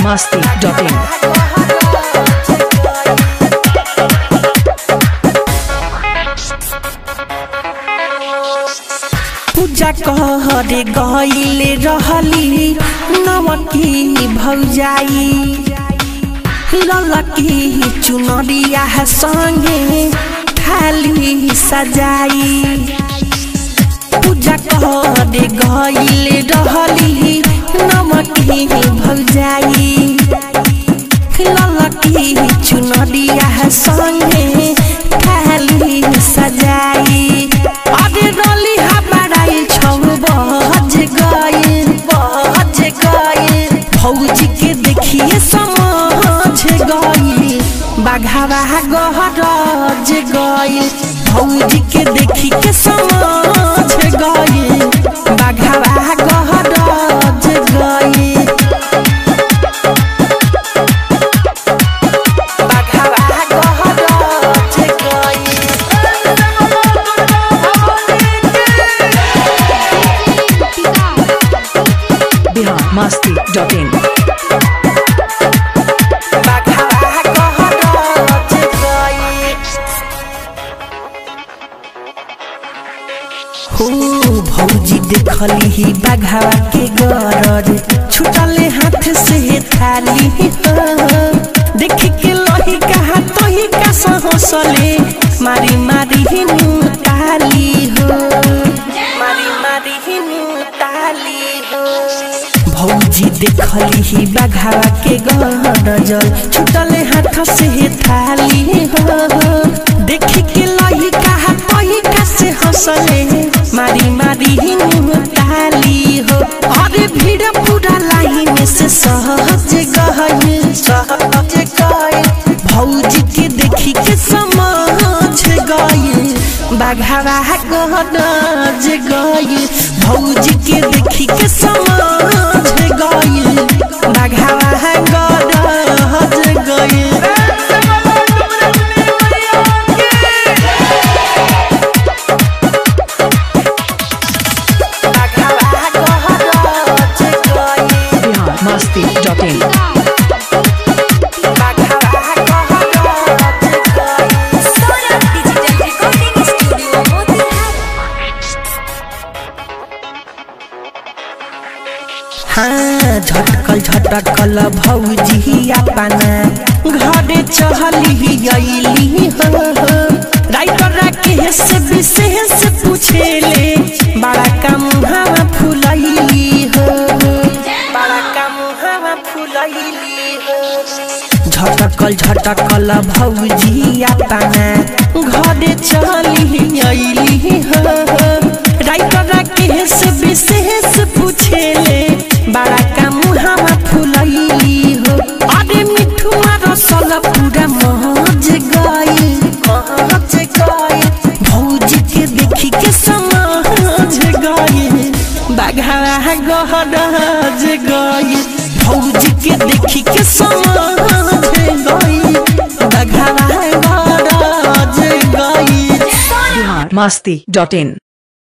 masti.in. पूजा कहरे गईले रहली नवकी भौजाई ललकी चुनरिया संगे थाली सजाई पूजा कहरे गईले रहली नवकी भौजाई ललकी चुनरिया संगे थाली सजाई अरे रली हमाराई छौ बज गई बज गई भौजी के देखिए समझ गई बाघावा गहरज गई भौजी के देखी के समझ गई बाघावा गहरज गई बाघावा गहरज गई Bihar masti.in. बाघावा गहरज गई हो भौजी देखली ही बाघावा के गरज छुटले हाथ से थाली हो देख के लही कहा तही का सहसले मारी मारी हिनु ताली हो मारी मारी हिनु ताली हो भौजी देखली ही बाघावा के गरजल छुटले हाथ से थाली हो देख के लही कहा तही का से हंसले मारी मारी हिनु ताली हो अरे भीड़ पूरा लाइन से सहज गए सहज गए भौजी के देखी के समझ गए बाघावा गहनज गए भौजी के देखी के समझ गए बाघावा गहनज गए बाघावा गहनज गए Bihar masti.in. बाघावा गहनज गए Sora Digital Recording Studio Motihari. हाँ झटकल झटकल भौजी अपना घरे चहली अइली हो राइटर राके से विशेष पूछेले बड़ा का मुहावा फुलैली हो बड़ा का मुहावा फुलैली हो झटकल झटकल भौजी अपना घरे चली अइली हो राइटर राके से विशेष पूछेले बड़ा का मुहावा फुलैली हो अरे मिठू रसल पूरा महज गई महज गई भौजी के देखी के समझ गई बाघा गहरज गई भौजी के देखी के समझ गई बाघा गहरज गई Bihar masti.in.